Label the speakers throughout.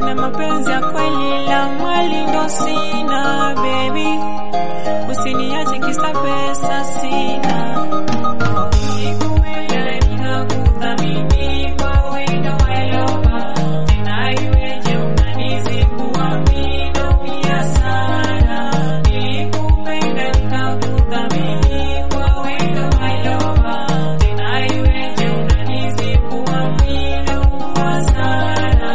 Speaker 1: na mapenzi ya kweli, la mali ndo sina baby, usiniache kisa pesa sina. Nikupenda nikakuthamini kwa wendo wailoba, tena iweje unanizingua mimi naumia sana. Nikupenda nikakuthamini kwa wendo wailoba, tena iweje unanizingua mimi naumia sana.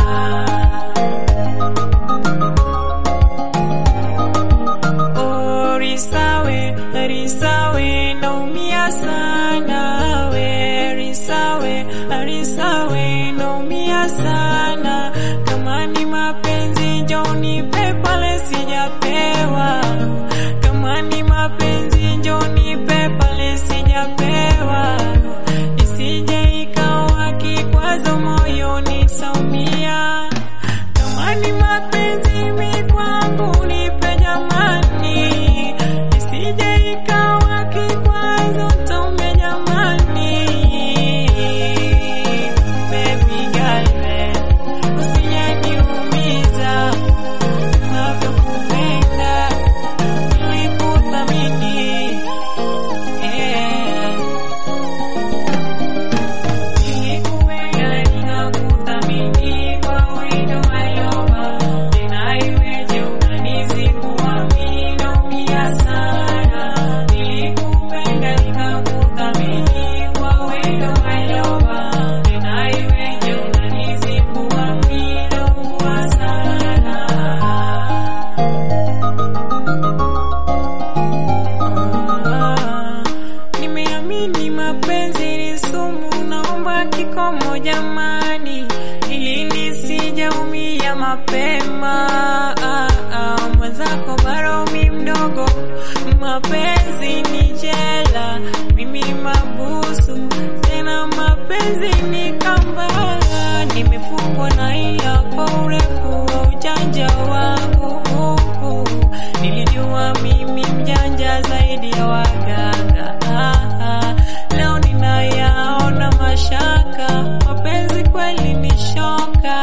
Speaker 1: Oh, Risawe, Risawe, naumia sana we, Risawe, Risawe, naumia sana. Kama ni mapenzi njoo nipe pale sijapewa, kama ni mapenzi njoo nipe pale sijapewa, isije ikawa kikwazo moyoni taumia. Kama ni mapenzi mi kwangu nipe jamani, isije ikawa kikwazo taume jamani. Baby girl, usijeniumiza, navyokupenda nilikuthamini, yeah. Nikupenda nikakuthamini kwa wendo wailoba, tena iweje unanizingua mimi naumia sana. Nilikupenda nikakuthamini kwa wendo wailoba, tena iweje unanizingua mimi naumia sana. Ah, Nimeamini mapenzi ni sumu, naomba kikomo jamani, ili nisijaumia mapema. Ah, ah, mwenzako bado mi mdogo, mapenzi ni jela, mimi mabusu tena, mapenzi ni kamba, nimefungwa na ila kwa urefu wa ujanja wangu Nilijua mimi mjanja zaidi ya waganga. Ah, ah, leo ninayaona mashaka, mapenzi kweli ni shoka.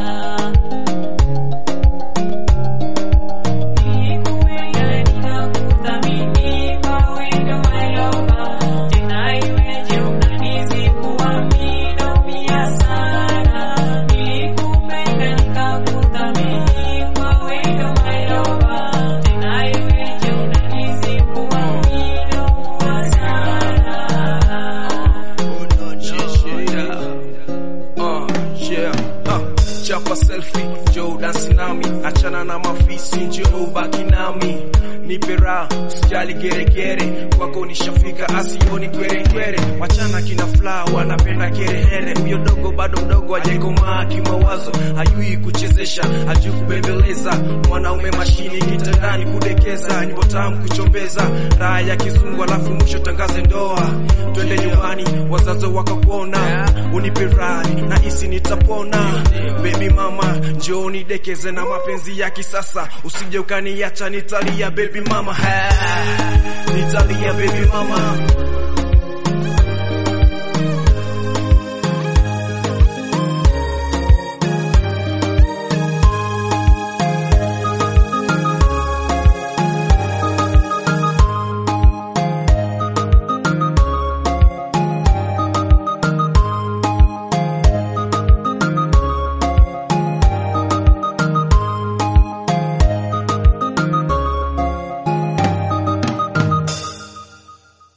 Speaker 1: Nikupenda nikakuthamini kwa wendo wailoba, tena iweje unanizingua mimi naumia sana. Nilikupenda nikakuthamini kwa wendo wailoba, tena iweje unanizingua mimi naumia sana.
Speaker 2: Uh, yeah, uh, chapa selfie, njoo dansi nami, achana na mafisi, njoo ubaki nami, nipe raha, usijali geregere, kwako nishafika, asioni kwerekwere, wachana kina fla, wanapenda kerehere, huyo dogo bado mdogo, hajakomaa kimawazo, hajui kuchezesha, hajui kubembeleza, mwanaume mashini kitandani kudekeza, nipo tamu kuchombeza, raha ya kizungu, alafu mwisho tangaze ndoa, twende nyumbani, wazazi wakakuona, unipe raha na isi nitapona. Baby mama, njoo nidekeze na mapenzi ya kisasa, usije ukaniacha nitalia baby mama, ha, nitalia baby mama